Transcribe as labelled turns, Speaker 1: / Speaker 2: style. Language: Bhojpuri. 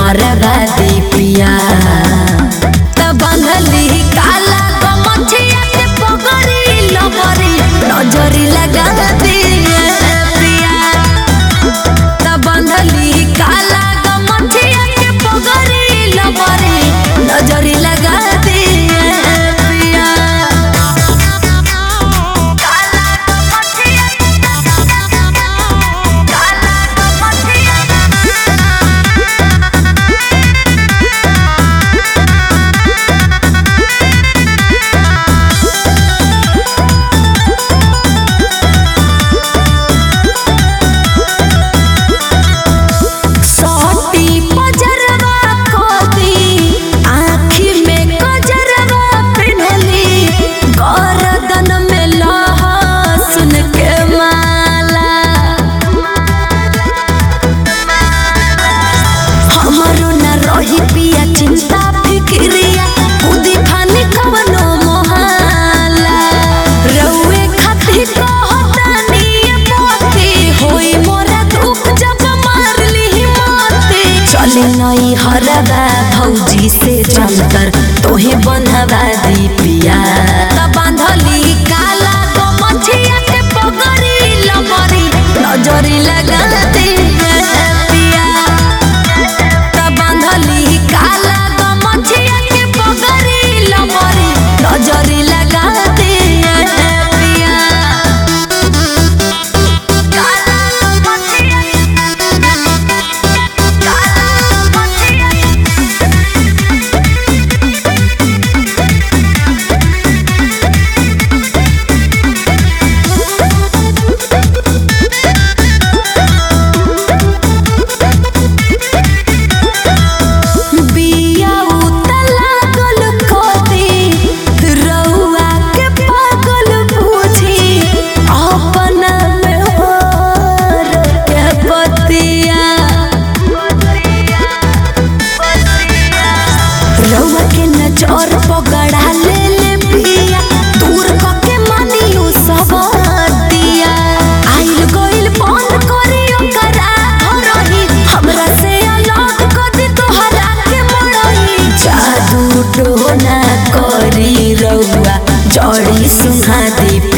Speaker 1: बर्बादी पिया त बांधली काला गमछिया के पगड़ी लबरी नजरी लगा दिए पिया त बांधली काला गमछिया के पगड़ी लबरी नजरी लगा दिए पिया काला गमछिया काला गमछिया सोटी पजरवा कोती आँखी में कजरवा पिन्हली गर्दन में लहसुन के माला हमरो न रही पिया चिंता फिक्रिया खुदी खानी कवनो मोहाला रउए खातिर कहतानी मोती होई मोरा दुख जब मारली मोती चली नई हरबा भौजी से जमकर तोहे बंधवा दी पिया त बांधली काला गमछिया के पगड़ी लबरी नजरी लगा दी पिया त बांधली काला गमछिया के पगड़ी लबरी नजरी लगा दिए पिया काला गमछिया काला गमछिया बिया उतला गल कोती रउआ के पागल बुझी अपन में होर के बतिया रउआ के नजर पगड़ा ले ले पिया दूर कके मानियो सबतिया आइल गइल बंद करी ओकरा धरही हमरा से अलग कदी तोहरा के मरही जादू टोना करी रउआ जड़ी सुहा दी